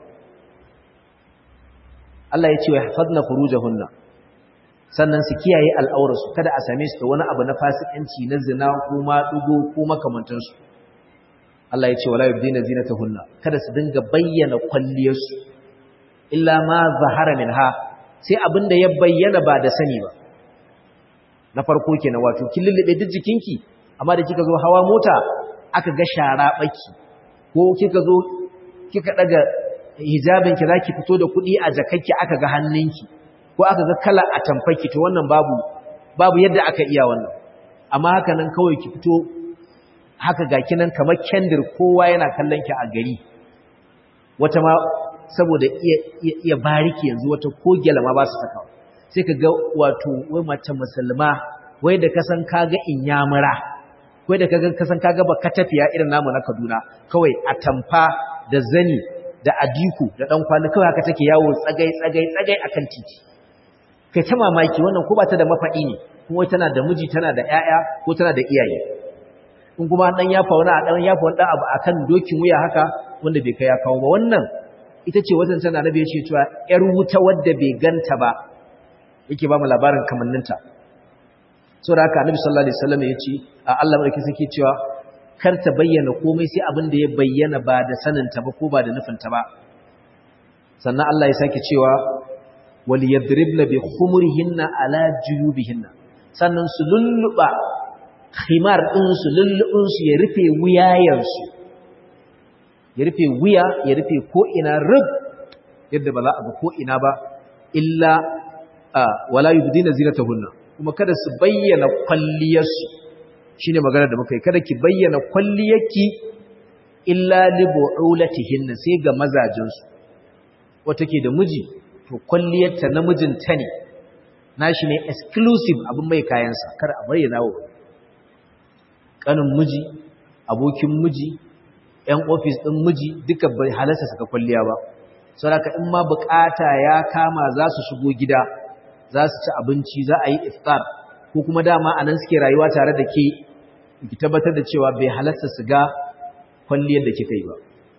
Allah ya ce wa hafadna furujahunna sannan su kiyaye al'aurarsu kada a same su da wani abu na fasikanci na zina ko maɗugo ko makamantansu Allah ya ce wala yubdina zinatahunna kada su dinga bayyana kwalliyarsu illa ma zahara minha sai abin da ya bayyana ba da sani ba na farko kenan wato kin lullube duk jikinki amma da kika zo hawa mota aka ga shara baki ko kika zo kika daga hijabinki zaki fito da kuɗi a jakakki aka ga hannunki ko aka ga kala a tamfaki to wannan babu babu yadda aka iya wannan amma haka nan kawai ki fito haka ga kinan kamar kendir kowa yana kallon ki a gari wata ma saboda iya iya bariki yanzu wata kogela ma ba su saka sai ka ga wato wai mace musulma wai da kasan kaga inyamura wai da kaga kasan kaga baka tafiya irin namu na Kaduna kawai a tamfa da zani da adiku da dan kwali kawai haka take yawo tsagai tsagai tsagai akan titi kai ta mamaki wannan ko ba ta da mafadi ne kuma tana da miji tana da ƴaƴa ko tana da iyaye in kuma dan ya fauna a dan ya fauna dan abu akan dokin wuya haka wanda bai kai ya kawo ba wannan ita ce wajen tana nabi ya ce cewa ƴar wuta wadda bai ganta ba yake ba mu labarin kamanninta saboda haka annabi sallallahu alaihi wasallam ya ce a Allah barki sake cewa kar ta bayyana komai sai abin da ya bayyana ba da saninta ba ko ba da nufinta ba sannan Allah ya sake cewa wal yadribna bi khumurihinna ala juyubihinna sannan su lulluba khimar din su lullubin su ya rufe wuyayen su ya rufe wuya ya rufe ko ina rub yadda ba za a ga ko ina ba illa wala yubdina zinatahunna kuma kada su bayyana kwalliyarsu shine magana da muka yi kada ki bayyana kwalliyarki illa li bu'ulatihinna sai ga mazajinsu wata ke da miji to kwalliyarta namijinta ne nashi ne exclusive abin mai kayansa kada a bayyana wa kanin miji abokin miji ƴan ofis ɗin miji duka bai halarta saka kwalliya ba saboda in ma bukata ya kama za su shigo gida za su ci abinci za a yi iftar ko kuma dama a nan suke rayuwa tare da ke ki tabbatar da cewa bai halarta su ga kwalliyar da kika yi ba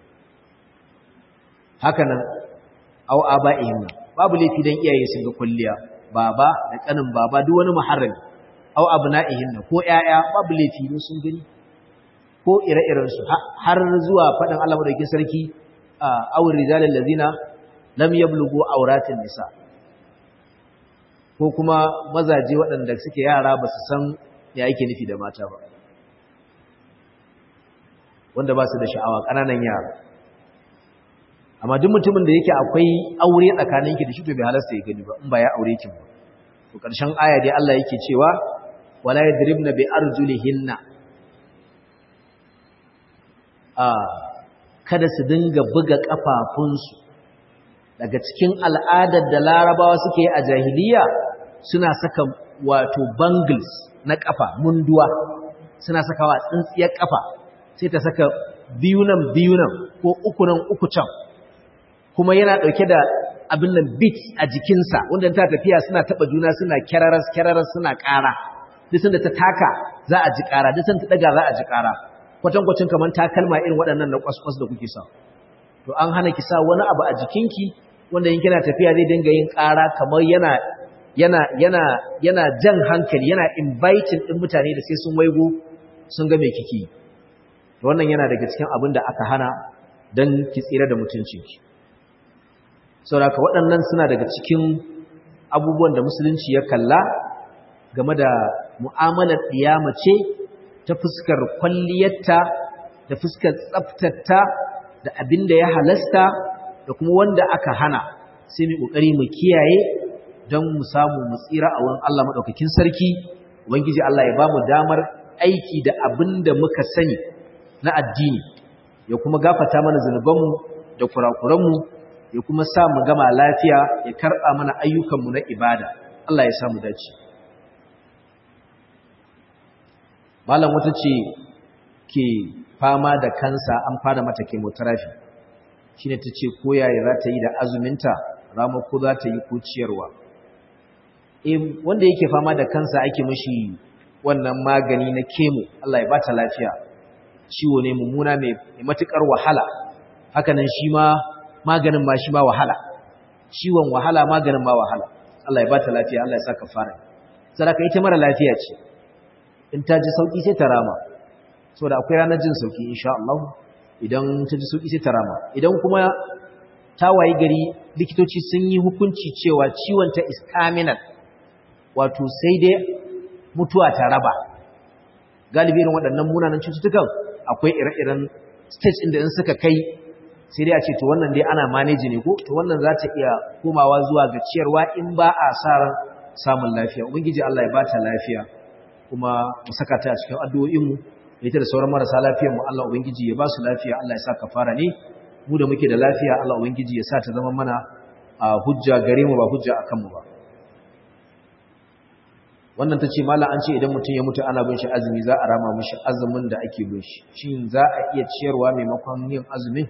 haka nan au aba'ihim babu laifi dan iyaye sun ga kwalliya baba da kanin baba duk wani muharrami au abna'ihim ko ƴaƴa babu laifi ne sun gani ko ire-iren su har zuwa fadin Allah madaukakin sarki awur rijalal ladina lam yablughu awratin nisa' ko kuma mazaje waɗanda suke yara ba su san ya yake nufi da mata ba wanda ba su da sha'awa ƙananan yara amma duk mutumin da yake akwai aure tsakanin ki da shi to bai halasta ya gani ba in ba ya aure ki ba to ƙarshen aya dai Allah yake cewa wala yadribna bi arjulihinna a kada su dinga buga kafafunsu daga cikin al'adar da larabawa suke yi a jahiliya suna saka wato bangles na kafa munduwa suna sakawa tsintsiyar kafa sai ta saka biyu nan biyu nan ko uku nan uku can kuma yana dauke da abin nan bit a jikinsa wanda ta tafiya suna taba juna suna kyararas kyararas suna ƙara duk sanda ta taka za a ji ƙara duk sanda ta daga za a ji ƙara kwatankwacin kamar takalma irin waɗannan na kwaskwas da kuke sa to an hana ki sa wani abu a jikinki wanda in kina tafiya zai dinga yin ƙara kamar yana yana yana yana jan hankali yana inviting din mutane da sai sun waigo sun ga me kike to wannan yana daga cikin abin da aka hana dan ki tsira da mutuncinki saboda waɗannan suna daga cikin abubuwan da musulunci ya kalla game da mu'amalar ce ta fuskar kwalliyarta da fuskar tsaftarta da abin da ya halasta da kuma wanda aka hana sai mu kokari mu kiyaye don mu samu mu tsira a wurin Allah madaukakin sarki ubangiji Allah ya bamu damar aiki da abin da muka sani na addini ya kuma gafata mana zunubanmu da kurakuranmu ya kuma sa mu gama lafiya ya karɓa mana ayyukanmu na ibada Allah ya sa mu dace malam wata ce ke fama da kansa an fara mata chemotherapy shine ta ce ko yaya za ta yi da azuminta rama ko za ta yi ko ciyarwa eh wanda yake fama da kansa ake mishi wannan magani na chemo Allah ya bata lafiya ciwo ne mummuna mai matukar wahala hakanan shi ma maganin ma shi ma wahala ciwon wahala maganin ma wahala Allah ya bata lafiya Allah ya saka fara sadaka ita mara lafiya ce in ta ji sauki sai ta rama saboda akwai ranar jin sauki insha Allah idan ta ji sauki sai ta rama idan kuma ta wayi gari likitoci sun yi hukunci cewa ciwon ta is terminal wato sai dai mutuwa ta raba galibi irin waɗannan munanan cututtukan akwai ire-iren stage inda in suka kai sai dai a ce to wannan dai ana manage ne ko to wannan za ta iya komawa zuwa ga ciyarwa in ba a sa ran samun lafiya ubangiji Allah ya bata lafiya kuma mu saka ta a cikin addu'o'inmu da ita da sauran marasa lafiyar mu Allah ubangiji ya ba su lafiya Allah ya sa kafara ne mu da muke da lafiya Allah ubangiji ya sa ta zama mana a hujja gare mu ba hujja akan mu ba wannan tace mallam an ce idan mutum ya mutu ana bin shi azumi za a rama mishi azumin da ake bin shi shin za a iya ciyarwa maimakon yin azumin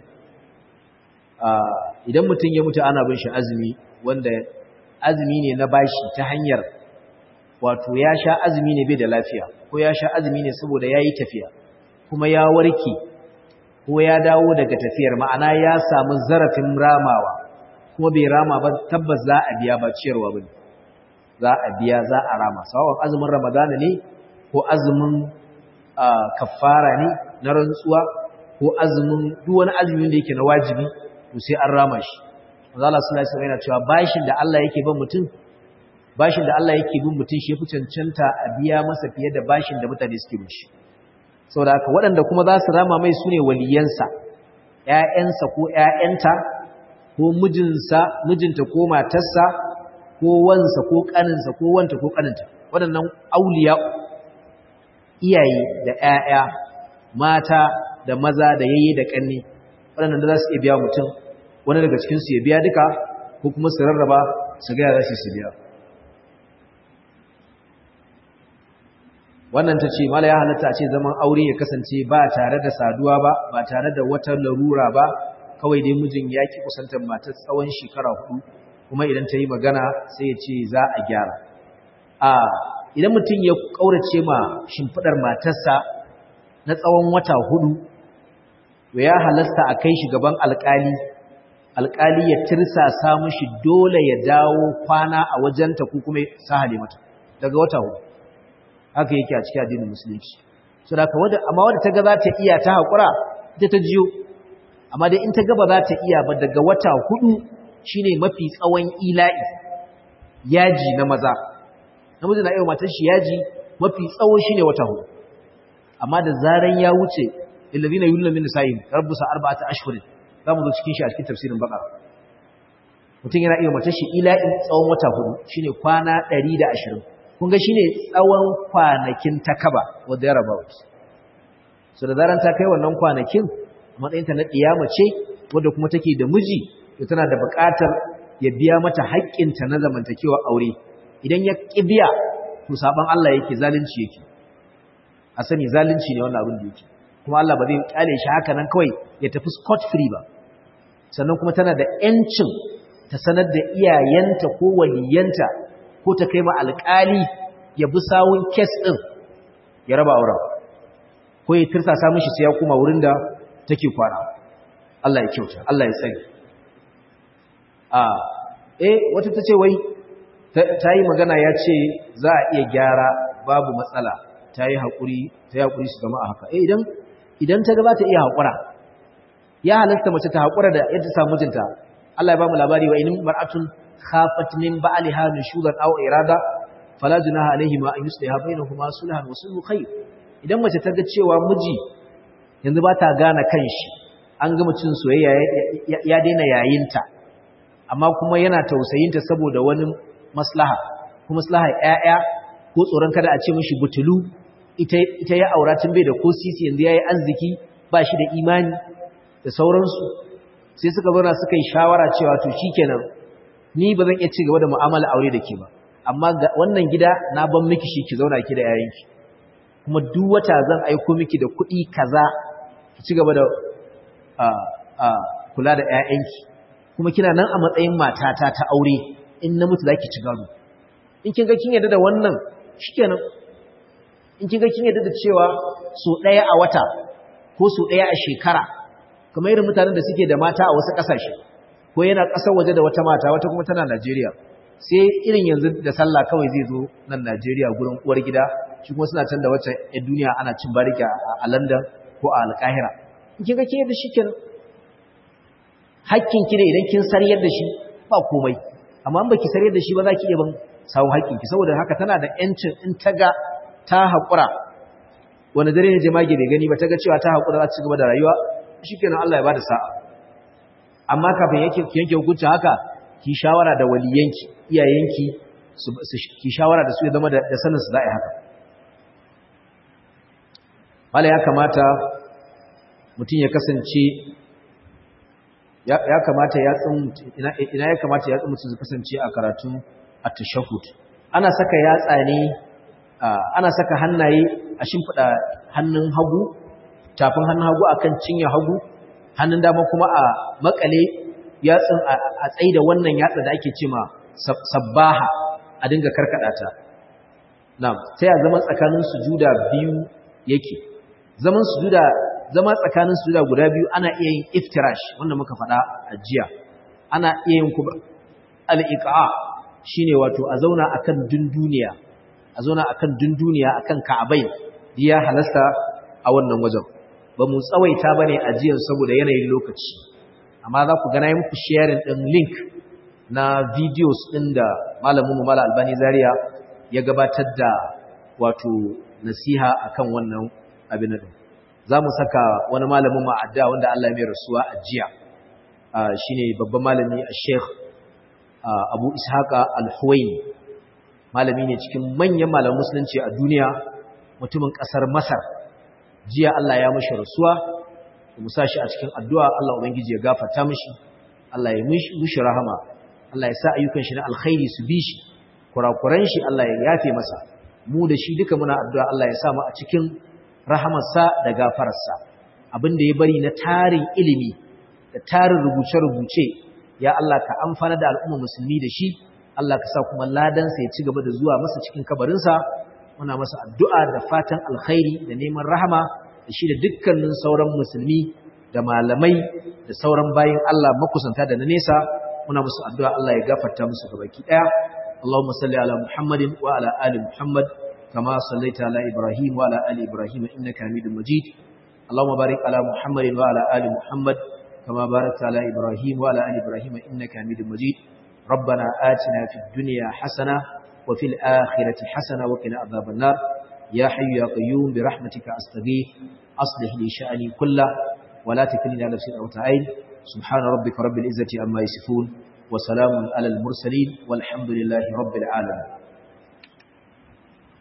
idan mutum ya mutu ana bin shi azumi wanda azumi ne na bashi ta hanyar wato ya sha azumi ne bai da lafiya ko ya sha azumi ne saboda ya yi tafiya kuma ya warke ko ya dawo daga tafiyar ma'ana ya samu zarafin ramawa kuma bai rama ba tabbas za a biya ba ciyarwa ba za a biya za a rama sawan azumin ramadana ne ko azumin kafara ne na rantsuwa ko azumin duk wani azumin da yake na wajibi to sai an rama shi Allah sallallahu alaihi wasallam yana cewa bashin da Allah yake bin mutum bashin da Allah yake bin mutum shi yafi cancanta a biya masa fiye da bashin da mutane suke bin shi saboda haka waɗanda kuma za su rama mai sune waliyansa ƴaƴansa ko ƴaƴanta ko mijinsa mijinta ko matarsa ko wansa ko kaninsa ko wanta ko kaninta waɗannan auliya iyaye da ƴaƴa mata da maza da yayye da kanni waɗannan da za su iya biya mutum wani daga cikinsu ya biya duka ko kuma su rarraba su gaya za su biya wannan ta ce mala ya halatta a ce zaman aure ya kasance ba tare da saduwa ba ba tare da wata larura ba kawai dai mijin ya ki kusantar matar tsawon shekara hudu kuma idan ta yi magana sai ya ce za a gyara a idan mutum ya ƙaurace ma shimfiɗar matarsa na tsawon wata hudu to ya halasta a kai shi gaban alƙali alƙali ya tirsasa mishi dole ya dawo kwana a wajenta ko kuma sahale mata daga wata hudu haka yake a cikin addinin musulunci so da ka wanda amma wanda ta ga za ta iya ta haƙura ita ta jiyo amma dai in ta ga ba za ta iya ba daga wata hudu shine mafi tsawon ila'i yaji na maza namiji na iya matar shi yaji mafi tsawo shine wata hudu amma da zaran ya wuce illazina yulna min nisa'in rabbusa arba'ata ashhurin zamu zo cikin shi a cikin tafsirin baqara mutum yana iya matar shi ila'in tsawon wata hudu shine kwana 120 kun ga shine tsawon kwanakin takaba wanda ya raba wuce so da zaran ta kai wannan kwanakin matsayinta na kiyama ce wanda kuma take da miji to tana da buƙatar ya biya mata haƙƙinta na zamantakewa aure idan ya ƙi biya to saban Allah yake zalunci yake a sani zalunci ne wannan abin da yake kuma Allah ba zai kyale shi haka nan kawai ya tafi scot free ba sannan kuma tana da ƴancin ta sanar da iyayenta ko waliyanta ko ta kai ma alƙali ya bi sawun kes ɗin ya raba auren ko ya tirsasa mishi sai ya koma wurin da take kwana Allah ya kyauta Allah ya tsare a eh wata tace wai ta yi magana ya ce za a iya gyara babu matsala ta yi haƙuri ta yi haƙuri su zama a haka eh idan idan ta gaba ta iya haƙura ya halatta mace ta haƙura da yadda samu mijinta Allah ya ba mu labari wa inin mar'atun khafat min ba'liha nushudan aw irada fala junaha alayhi ma an yusliha bainahuma sulhan wa sulhu khair idan mace ta ga cewa miji yanzu ba ta gane kanshi an ga mutum soyayya ya daina yayinta amma kuma yana tausayinta saboda wani maslaha ko maslaha ƴaƴa ko tsoron kada a ce mishi butulu ita ita ya aura tun bai da ko sisi yanzu yayi arziki ba shi da imani da sauransu sai suka zauna suka yi shawara cewa to shikenan ni ba zan iya ci gaba da mu'amala aure da ke ba amma wannan gida na ban miki shi ki zauna ki da yayanki kuma duk wata zan aiko miki da kuɗi kaza ki ci gaba da kula da yayanki kuma kina nan a matsayin matata ta aure in na mutu zaki ci gado in kin ga kin yarda da wannan shikenan in kin ga kin yarda da cewa so ɗaya a wata ko so ɗaya a shekara kamar irin mutanen da suke da mata a wasu ƙasashe ko yana ƙasar waje da wata mata wata kuma tana Najeriya sai irin yanzu da sallah kawai zai zo nan Najeriya gurin uwar gida shi kuma suna can da wacce a duniya ana cin bariki a London ko a Alƙahira in kin ga ke da shi kenan hakkin ki ne idan kin sariyar da shi ba komai amma in baki sariyar da shi ba za ki iya ban samu hakkin ki saboda haka tana da yancin in ta ga ta haƙura wani dare ne jemage bai gani ba ta ga cewa ta haƙura za ta ci gaba da rayuwa shikenan Allah ya bada sa'a amma kafin yake yanke hukunci haka ki shawara da waliyanki iyayenki su ki shawara da su ya zama da sanin su za'i haka wala ya kamata mutum ya kasance ya kamata ya tsin ina ya kamata ya tsin mutum su kasance a karatun at-tashahhud ana saka yatsa ne ana saka hannaye a shimfida hannun hagu tafin hannun hagu akan cinye hagu hannun dama kuma a makale yatsun a tsaye da wannan yatsa da ake cema sabbaha a dinga karkada ta na'am sai a zaman tsakanin sujuda biyu yake zaman sujuda zama tsakanin sujuda guda biyu ana iya yin iftirash wanda muka faɗa a jiya ana iya yin kuma al-iqa shine wato a zauna akan dunduniya a zauna akan dunduniya akan ka'abai ya halasta a wannan wajen ba mu tsawaita ba ne ajiyar saboda yanayin lokaci amma za ku gana yi muku sharing ɗin link na videos ɗin da malamin mala albani zaria ya gabatar da wato nasiha akan wannan abin da za mu saka wani malamin ma'adda wanda Allah mai rasuwa a jiya shi ne babban malami a sheikh abu ishaqa al-huwaini malami ne cikin manyan malamin musulunci a duniya mutumin ƙasar masar jiya Allah ya mashi rasuwa mu sa shi a cikin addu'a Allah ubangiji ya gafarta mishi Allah ya mishi rahama Allah ya sa ayyukan shi na alkhairi su bi shi kurakuran shi Allah ya yafe masa mu da shi duka muna addu'a Allah ya sa mu a cikin rahamarsa da gafararsa abin da ya bari na tarin ilimi da tarin rubuce-rubuce ya Allah ka amfana da al'umma musulmi da shi Allah ka sa kuma ladansa ya ci gaba da zuwa masa cikin kabarinsa muna masa addu'a da fatan alkhairi da neman rahama da shi da dukkanin sauran musulmi da malamai da sauran bayin Allah makusanta da na nesa muna musu addu'a Allah ya gafarta musu gabaki daya Allahumma salli ala Muhammadin wa ala ali Muhammad kama sallaita ala Ibrahim wa ala ali Ibrahim innaka Hamidum Majid Allahumma barik ala Muhammadin wa ala ali Muhammad kama barakta ala Ibrahim wa ala ali Ibrahim innaka Hamidum Majid ربنا آتنا في الدنيا حسنة وفي الآخرة حسنة وقنا عذاب النار يا حي يا قيوم برحمتك أستغيث أصلح لي شأني كله ولا تكلني على نفسي أو تعين سبحان ربك رب العزة عما يصفون وسلام على المرسلين والحمد لله رب العالمين